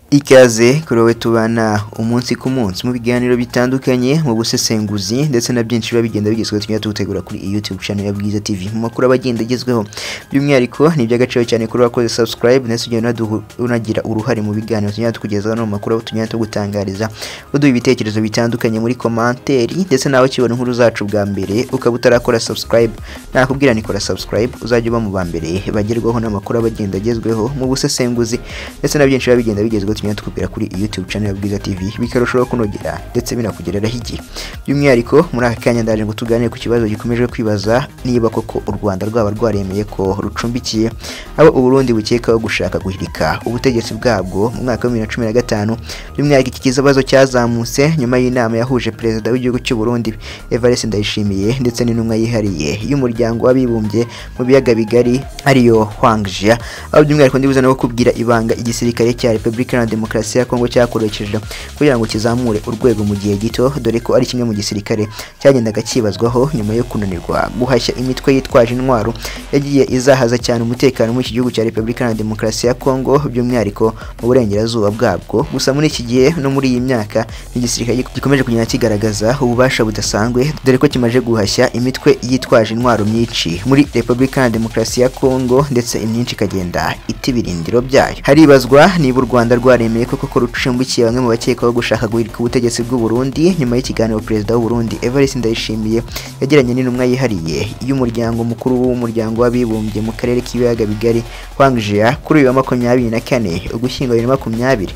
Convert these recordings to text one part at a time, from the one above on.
Ikaze kuri wowe tubana umunsi ku munsi mu biganiro bitandukanye mu busesenguzi ndetse na byinshi biba bigenda bigezweho tugenda tugutegura kuri iyi YouTube channel ya Bwiza TV mu makuru aba agenda agezweho by'umwihariko ni iby'agaciro cyane kuri wakoze subscribe ndetse ugenda unaduhu- unagira uruhare mu biganiro tugenda tukugezaho no mu makuru aho tugenda tugutangariza uduha ibitekerezo bitandukanye muri komanteri ndetse nawe ukibona inkuru zacu bwa mbere ukaba utarakora subscribe nakubwira ni kora subscribe uzajya uba mu ba mbere bagerwaho n'amakuru aba agenda agezweho mu busesenguzi ndetse na byinshi biba bigenda bigezweho tugenda tukubwira kuri iyi YouTube channel ya Bwiza TV bikarushaho kunogera ndetse binakugereraho igi by'umwihariko muri aka kanya ndaje ngo tuganire ku kibazo gikomeje kwibaza niba koko u Rwanda rwaba rwaremeye ko rucumbikiye abo Uburundi bukekaho gushaka guhirika ubutegetsi bwabwo mu mwaka wa 2015 by'umwihariko iki kibazo cyazamutse nyuma y'inama yahuje perezida w'igihugu cy'u Burundi Evariste Ndayishimiye ndetse n'intumwa yihariye y'umuryango w'abibumbye mu biyaga bigari ariyo Huang Jia aho by'umwihariko ndibuze no kubwira ibanga igisirikare cya Repubulika Iharanira Demokarasi ya Kongo cyakoresheje kugira ngo kizamure urwego mu gihe gito dore ko ari kimwe mu gisirikare cyagendaga cyibazwaho nyuma yo kunanirwa guhashya imitwe yitwaje intwaro yagiye izahaza cyane umutekano muri iki gihugu cya Repubulika Iharanira Demokarasi ya Kongo by'umwihariko mu burengerazuba bwabwo gusa muri iki gihe no muri iyi myaka ni igisirikare gikomeje kugenda kigaragaza ububasha budasanzwe dore ko kimaze guhashya imitwe yitwaje intwaro myinshi muri Repubulika Iharanira Demokarasi ya Kongo ndetse imyinshi ikagenda itibira ibirindiro byayo haribazwa niba u Rwanda rwaremeye koko ko rucumbikiye bamwe mu bakekwaho gushaka guhirika ubutegetsi bw'u Burundi nyuma y'ikiganiro perezida w'u Burundi Evariste Ndayishimiye yagiranye n'intumwa yihariye y'umuryango mukuru w'umuryango w'abibumbye mu karere k'ibiyaga bigari Huang Jia kuri uyu wa makumyabiri na kane Ugushyingo bibiri na makumyabiri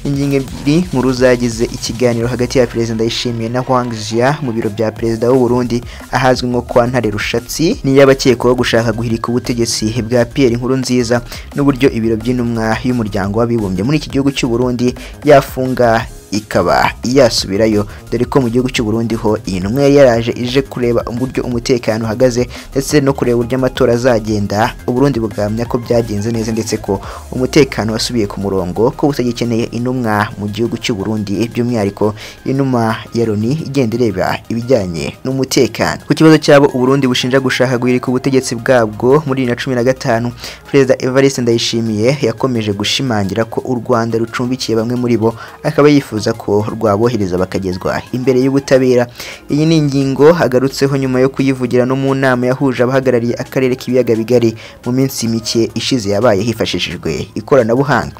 ingingo ebyiri nkuru zagize ikiganiro hagati ya perezida Ndayishimiye na Huang Jia mu biro bya perezida w'u Burundi ahazwi nko kwa Ntare Rushatsi n'iy'abakekwaho gushaka guhirika ubutegetsi bwa Pierre Nkurunziza n'uburyo ibiro by'intumwa y'umuryango w'abibumbye muri iki gihugu cy'u Burundi yafunga ikaba yasubirayo dore ko mu gihugu cy'u Burundi ho iyi ntumwa yari yaraje ije kureba uburyo umutekano uhagaze ndetse no kureba uburyo amatora azagenda u Burundi bugamya ko byagenze neza ndetse ko umutekano wasubiye ku murongo ko butagikeneye intumwa mu gihugu cy'u Burundi by'umwihariko inuma ya Loni igenda ireba ibijyanye n'umutekano ku kibazo cy'abo u Burundi bushinja gushaka guhirika ubutegetsi bwabwo muri bibiri na cumi na gatanu Perezida Evariste Ndayishimiye yakomeje gushimangira ko u Rwanda rucumbikiye bamwe muri bo akaba yifuza ko rwabohereza bakagezwa imbere y'ubutabera iyi ni ingingo agarutseho nyuma yo kuyivugira no mu nama yahuje abahagarariye akarere k'ibiyaga bigari mu minsi mike ishize yabaye hifashishijwe ikoranabuhanga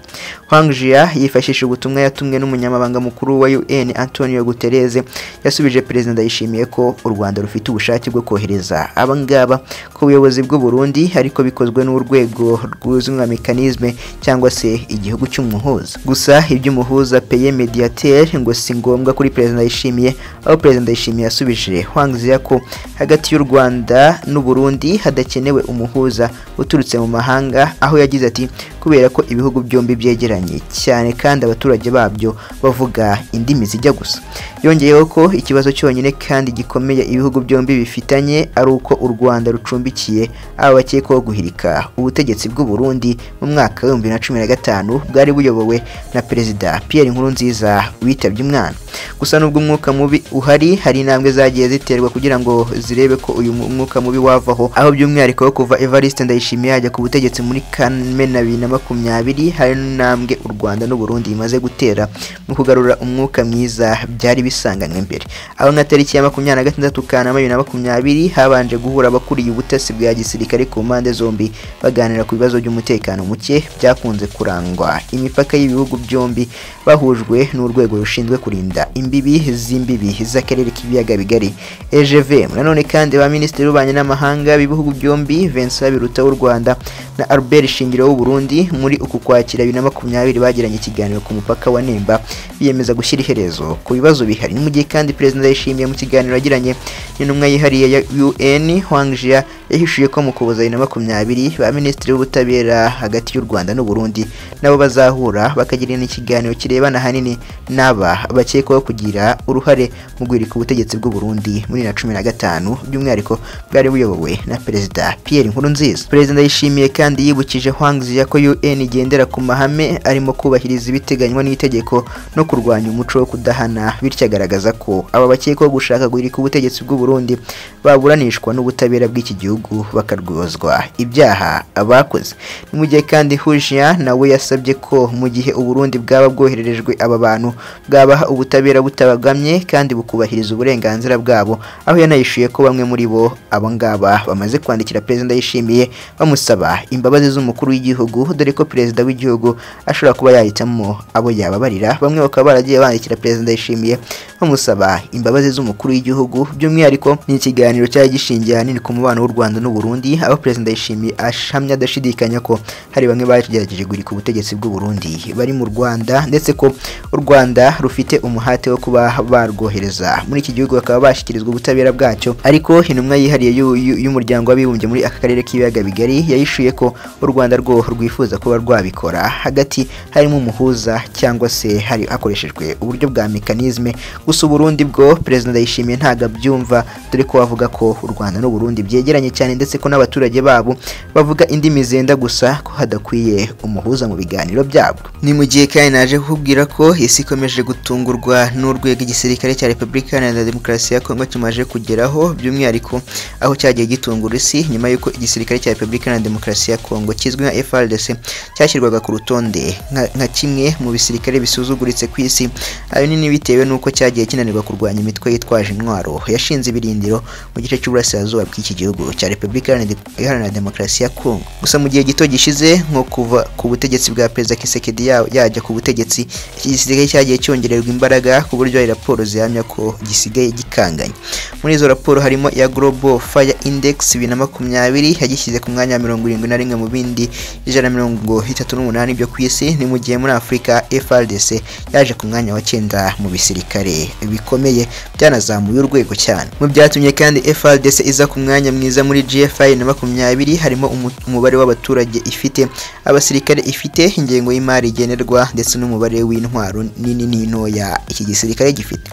Huang Jia yifashishije ubutumwa yatumwe n'umunyamabanga mukuru wa UN Antonio Guterres yasubije perezida Ndayishimiye ko u Rwanda rufite ubushake bwo kohereza abangaba ku buyobozi bw'u Burundi ariko bikozwe n'urwego rwuzwi nka mekanisme cyangwa se igihugu cy'umuhuza gusa iby'umuhuza paye mediateur ngo si ngombwa kuri perezida Ndayishimiye aho perezida Ndayishimiye yasubije Huang Jia ko hagati y'u Rwanda n'u Burundi hadakenewe umuhuza uturutse mu mahanga aho yagize ati kubera ko ibihugu byombi byegeranye cyane kandi abaturage babyo bavuga indimi zijya gusa yongeyeho ko ikibazo cyonyine kandi gikomeye ibihugu byombi bifitanye ari uko u Rwanda rucumbikiye aba bakekwaho guhirika ubutegetsi bw'u Burundi mu mwaka wa 2015 bwari buyobowe na perezida Pierre Nkurunziza witabye umwana gusa nubwo umwuka mubi uhari hari intambwe zagiye ziterwa kugira ngo zirebe ko uyu mwuka mubi wavaho aho by'umwihariko wo kuva Evariste Ndayishimiye yajya ku butegetsi muri Kamena bibiri na makumyabiri hari n'intambwe u Rwanda n'u Burundi bimaze gutera mu kugarura umwuka mwiza byari bisanganywe mbere aho nka tariki ya makumyabiri na gatandatu Kanama bibiri na makumyabiri habanje guhura abakuriye ubutasi bwa gisirikare ku mpande zombi baganira ku bibazo by'umutekano muke byakunze kurangwa imipaka y'ibihugu byombi bahujwe n'urwego rushinzwe kurinda imbibi z'imbibi z'akarere k'ibiyaga bigari EGVM nanone kandi ba minisitiri b'ububanyi n'amahanga b'ibihugu byombi Vincent Biruta w'u Rwanda na Albert Shingiro w'u Burundi babiri muri uku kwakira bibiri na makumyabiri bagiranye ikiganiro ku mupaka wa Nemba biyemeza gushyira iherezo ku bibazo bihari mu gihe kandi perezida yishimiye mu kiganiro yagiranye n'intumwa yihariye ya UN Huang Jia yahishuye ko mu Kuboza bibiri na makumyabiri ba Minisitiri w'Ubutabera hagati y'u Rwanda n'u Burundi nabo bazahura bakagirana ikiganiro kirebana ahanini n'aba bakekwaho kugira uruhare mu guhirika ubutegetsi bw'u Burundi muri bibiri na cumi na gatanu by'umwihariko bwari buyobowe na perezida Pierre Nkurunziza perezida yishimiye kandi yibukije Huang Jia ko UN igendera ku mahame arimo kubahiriza ibiteganywa n'itegeko no kurwanya umuco wo kudahana bityo agaragaza ko aba bakekwaho gushaka guhirika ubutegetsi bw'u Burundi baburanishwa n'ubutabera bw'iki gihugu bakarwozwa ibyaha abakoze ni mu gihe kandi Hujia nawe yasabye ko mu gihe Uburundi bwaba bwohererejwe aba bantu bwabaha ubutabera butabagamye kandi bukubahiriza uburenganzira bwabo aho yanayishuye ko bamwe muri bo abo ngaba bamaze kwandikira perezida yishimiye bamusaba imbabazi z'umukuru w'igihugu dore ko perezida w'igihugu ashobora kuba yahitamo abo yababarira bamwe bakaba baragiye bandikira perezida yishimiye bamusaba imbabazi z'umukuru w'igihugu by'umwihariko ni ikiganiro cyari gishingiye ahanini ku mubano w'u Rwanda n'u Burundi aho perezida yishimiye ashamya adashidikanya ko hari bamwe bagerageje guhirika ubutegetsi bw'u Burundi bari mu Rwanda ndetse ko u Rwanda rufite umuhate wo kuba barwohereza muri iki gihugu bakaba bashyikirizwa ubutabera bwacyo ariko intumwa yihariye y'u- y'u- y'umuryango w'abibumbye muri aka karere k'ibiyaga bigari yahishuye ko u Rwanda rwo rwifuza kuba rwabikora hagati harimo umuhuza cyangwa se hari hakoreshejwe uburyo bwa mekanizme gusa uburundi bwo perezida yishimiye ntabwo abyumva dore ko avuga ko u Rwanda n'u Burundi byegeranye cyane ndetse ko n'abaturage babo bavuga indimi zenda gusa ko hadakwiye umuhuza mu biganiro byabwo ni mu gihe kandi naje kukubwira ko isi ikomeje gutungurwa n'urwego igisirikare cya Repubulika Iharanira Demokarasi ya Kongo kimaze kugeraho by'umwihariko aho cyagiye gitungura isi nyuma y'uko igisirikare cya Repubulika Iharanira Demokarasi ya Kongo kizwi nka FARDC cyashyirwaga ku rutonde nka nka kimwe mu bisirikare bisuzuguritse ku isi ahanini bitewe n'uko cyagiye kinanirwa kurwanya imitwe yitwaje intwaro yashinze ibirindiro mu gice cy'uburasirazuba bw'iki gihugu cya Repubulika Iharanira- Iharanira Demokarasi ya Kongo gusa mu gihe gito gishize nko kuva ku butegetsi bwa Perezida Kisekedi yajya ku butegetsi iki gisirikare cyagiye cyongererwa imbaraga ku buryo hari raporo zihamya ko gisigaye gikanganye muri izo raporo harimo iya Global Fire Index bibiri na makumyabiri yagishyize ku mwanya wa mirongo irindwi na rimwe mu bindi ijana na mirongo itatu n'umunani byo ku isi ni mu gihe muri Afurika FRDC yaje ku mwanya wa cyenda mu bisirikare bikomeye byanazamuye urwego cyane mu byatumye kandi FRDC iza ku mwanya mwiza muri GFI na makumyabiri harimo umu- umubare w'abaturage ifite abasirikare ifite ingengo y'imari igenerwa ndetse n'umubare w'intwaro nini n'intoya iki gisirikare gifite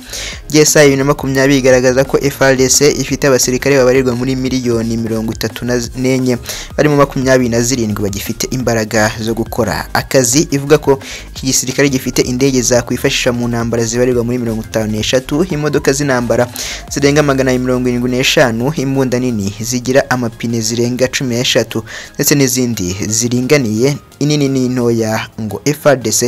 GSI bibiri na makumyabiri igaragaza ko FRDC ifite abasirikare babarirwa muri miliyoni mirongo itatu na z- n'enye barimo makumyabiri na zirindwi bagifite imbaraga zo gukora akazi ivuga ko iki gisirikare gifite indege zakwifashisha mu ntambara zibarirwa muri mirongo itanu n'eshatu imodoka z'intambara zirenga magana abiri mirongo irindwi n'eshanu imbunda nini zigira amapine zirenga cumi n'eshatu ndetse n'izindi ziringaniye inini n'intoya ngo FRDC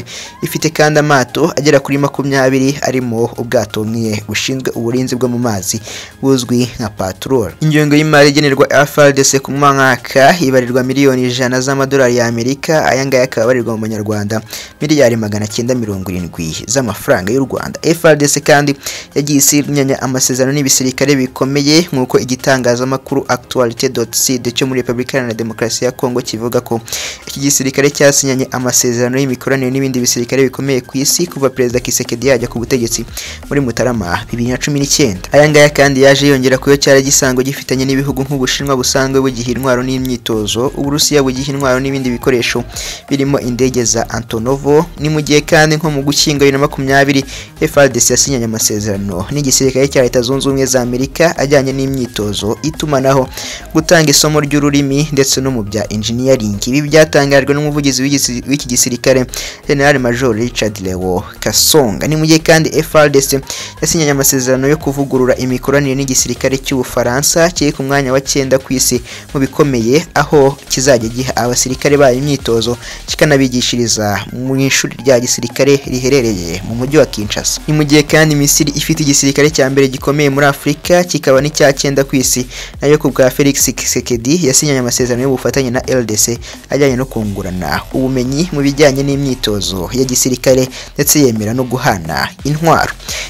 ifite kandi amato agera kuri makumyabiri arimo ubwato bumwe bushinzwe uburinzi bwo mu mazi buzwi nka patrol ingengo y'imari igenerwa FRDC ku mwaka ibarirwa miliyoni ijana z'amadolari y'Amerika ayangaya akaba abarirwa mu manyarwanda miliyari magana cyenda mirongo irindwi z'amafaranga y'u Rwanda FRDC kandi yagiye isinyanya amasezerano n'ibisirikare bikomeye nk'uko igitangazamakuru actualite.cd cyo muri Repubulika Iharanira Demokarasi ya Kongo kivuga ko iki gisirikare cyasinyanye amasezerano y'imikoranire n'ibindi bisirikare bikomeye ku isi kuva Perezida Kisekedi yajya ku butegetsi muri Mutarama bibiri na cumi n'icyenda aya ngaya kandi yaje yongera ku yo cyari gisanzwe gifitanye n'ibihugu nk'Ubushinwa busanzwe bugiha intwaro n'imyitozo Uburusiya bugiha intwaro n'ibindi bikoresho birimo indege za Antonovo ni mu gihe kandi nko mu Gushyingo bibiri na makumyabiri FRDC yasinyanye amasezerano n'igisirikare cya Leta Zunze Ubumwe za Amerika ajyanye n'imyitozo itumanaho gutanga isomo ry'ururimi ndetse no mu bya engineering ibi byatangajwe n'umuvugizi w'igisi- w'iki gisirikare General Major Richard Leo Kasonga ni mu gihe kandi FRDC yasinyanye amasezerano yo kuvugurura imikoranire n'igisirikare cy'Ubufaransa kiri ku mwanya wa cyenda ku isi mu bikomeye aho kizajya giha abasirikare bayo imyitozo kikanabigishiriza mu ishuri rya gisirikare riherereye mu mujyi wa Kinshasa ni mu gihe kandi Misiri ifite igisirikare cya mbere gikomeye muri Afurika kikaba n'icya cyenda ku isi nayo ku bwa Felix Tshisekedi yasinyanye amasezerano y'ubufatanye na LDC ajyanye no kungurana guhana ubumenyi mu bijyanye n'imyitozo ya gisirikare ndetse yemera no guhana intwaro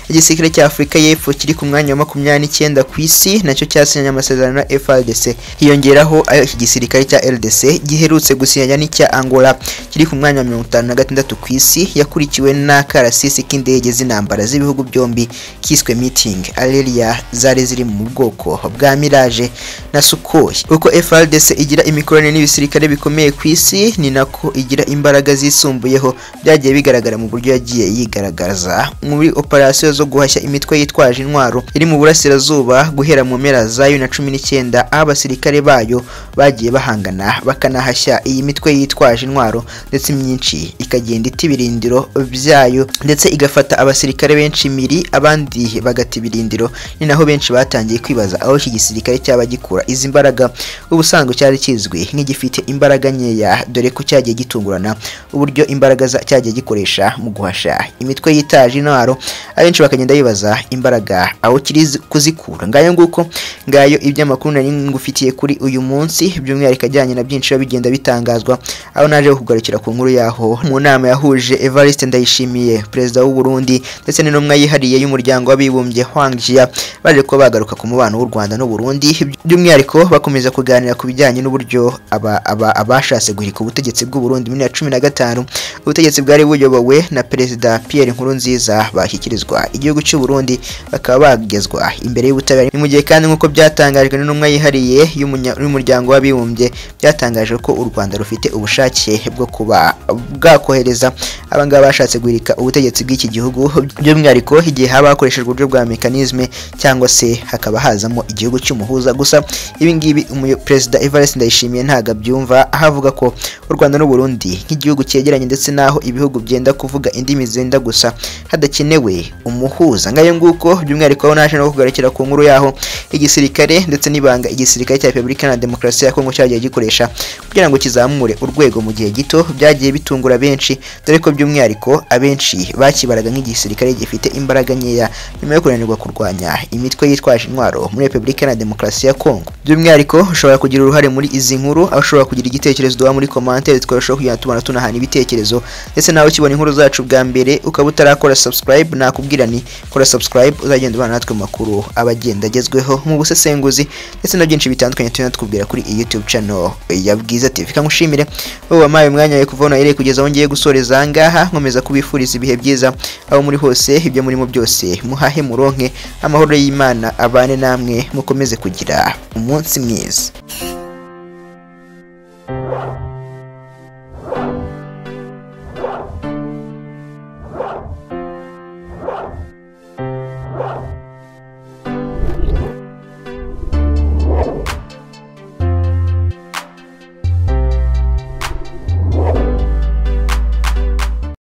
igisirikare cya afurika y'epfo kiri ku mwanya wa makumyabiri n'icyenda ku isi nacyo cyasinyanye amasezerano na frdc hiyongeraho ayo iki gisirikare cya rdc giherutse gusinyanya n'icya angola kiri ku mwanya wa mirongo itanu na gatandatu ku isi yakurikiwe n'akarasisi k'indege z'intambara z'ibihugu byombi kiswe meeting aleria zari ziri mu bwoko bwa mirage na sukoyi uko frdc igira imikoranire n'ibisirikare bikomeye ku isi ni nako igira imbaraga zisumbuyeho byagiye bigaragara mu buryo yagiye yigaragaza muri operasiyo zo guhashya imitwe yitwaje intwaro iri mu burasirazuba guhera mu mpera za bibiri na cumi n'icyenda aho abasirikare bayo bagiye bahangana bakanahashya iyi mitwe yitwaje intwaro ndetse imyinshi ikagenda ita ibirindiro byayo ndetse igafata abasirikare benshi imiri abandi bagata ibirindiro ni naho benshi batangiye kwibaza aho iki gisirikare cyaba gikura izi mbaraga ubusanzwe cyari kizwi nk'igifite imbaraga nkeya dore ko cyagiye gitungurana uburyo imbaraga za- cyagiye gikoresha mu guhasha imitwe yitaje intwaro abenshi bakagenda bibaza imbaraga aho kiri zi- kuzikura ngayo nguko ngayo iby'amakuru nari ngufitiye kuri uyu munsi by'umwihariko ajyanye na byinshi biba bigenda bitangazwa aho naje kugarukira ku nkuru yaho mu nama yahuje Evariste Ndayishimiye perezida w'u Burundi ndetse n'intumwa yihariye y'umuryango w'abibumbye Hwang Jia baje kuba bagaruka ku mubano w'u Rwanda n'u Burundi by'umwihariko bakomeza kuganira ku bijyanye n'uburyo aba- aba- abashatse guhirika ubutegetsi bw'u Burundi muri ya cumi na gatanu ubutegetsi bwari buyobowe na perezida Pierre Nkurunziza bashyikirizwa igihugu cy'u Burundi bakaba bagezwa imbere y'ubutabera ni mu gihe kandi nk'uko byatangajwe n'intumwa yihariye y'umunya- y'umuryango w'abibumbye byatangajwe ko u Rwanda rufite ubushake bwo kuba bwakohereza abangaba bashatse guhirika ubutegetsi bw'iki gihugu by'umwihariko igihe haba hakoreshejwe uburyo bwa mekanisme cyangwa se hakaba hazamo igihugu cy'umuhuza gusa ibi ngibi umuyo- perezida Evariste Ndayishimiye ntabwo abyumva aho avuga ko u Rwanda n'u Burundi nk'igihugu cyegeranye ndetse n'aho ibihugu byenda kuvuga indimi zenda gusa hadakenewe umuhuza ngayo nguko by'umwihariko aho naje no kugarukira ku nkuru yaho igisirikare ndetse n'ibanga igisirikare cya Repubulika Iharanira Demokarasi ya Kongo cyagiye gikoresha kugira ngo kizamure urwego mu gihe gito byagiye bitungura benshi dore ko by'umwihariko abenshi bakibaraga nk'igisirikare gifite imbaraga nkeya nyuma yo kunanirwa kurwanya imitwe yitwaje intwaro muri Repubulika Iharanira Demokarasi ya Kongo by'umwihariko ushobora kugira uruhare muri izi nkuru aho ushobora kugira igitekerezo duha muri commentaire twarushaho kugenda tubona tunahana ibitekerezo ndetse nawe ukibona inkuru zacu bwa mbere ukaba utarakora subscribe nakubwira ni kora subscribe uzagenda ubana natwe mu makuru aba agenda agezweho mu busesenguzi ndetse na byinshi bitandukanye tugenda tukubwira kuri iyi YouTube channel ya Bwiza TV kangushimire wowe wampaye umwanya wawe kuva hano wahereye kugeza aho ngiye gusoreza aha ngaha nkomeza kubifuriza ibihe byiza aho muri hose ibyo murimo byose muhahe muronke amahoro y'Imana abane namwe mukomeze kugira umunsi mwiza